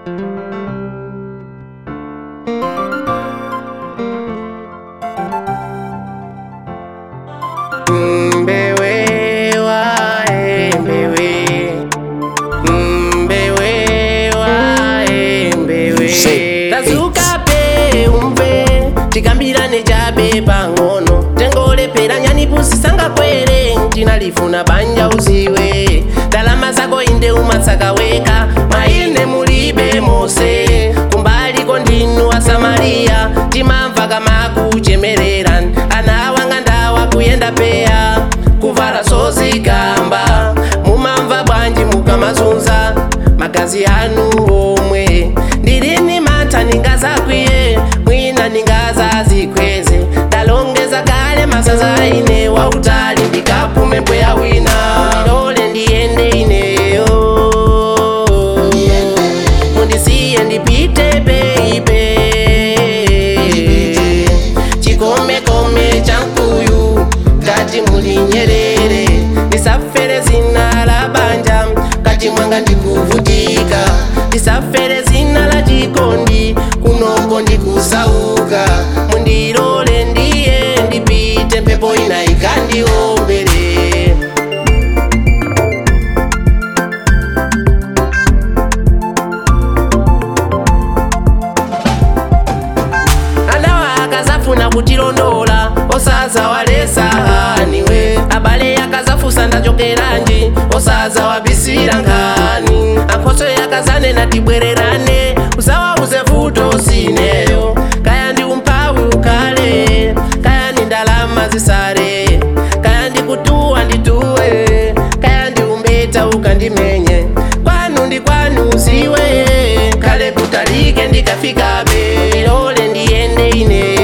Mbewe wae mbewe Mbewe wae mbewe Tazuka pe umve tikambirane chabe pang'ono tengolepera nyani pusisanga kwere tinalifuna banja uziwe ndalama zako inde umatsakaweka maine mulibe mose kumbaliko ndinu wa samariya timamva kama kuchemerera ana wanga ndawa kuyenda peya kuvala sozigamba mumamva bwanji mukamazunza magazi anu omwe ndilini mantha ningazakwiye mwina ningazazikweze ndalongeza kale masaza ine wautali ndikapume mpweya wina ndilole ndiyende ineyo mundisiye ndipite beibe chikomekome cha mkuyu ngati muli nyerere ndisafere zina la banja ngati mwanga ndikuvutika ndisafere zina la chikondi kunoko ndikusauka mundilole ndiye ndipite mphepo ina ikandiombere anawa akazafuna kutilondola osaza walesa haniwe abale akazafusa ndachokeranji osaza wabisira nkhani ankhoso yakazanena tibwererane usawauze vuto sineyo kaya ndi umphawi ukhale kaya ndi ndalama zisale kaya ndi kutuwa ndituwe kaya ndi umbeta ukandimenye kwanu ndi kwanu uziwe kale kutalike ndikafikabe ilole ndiyende ine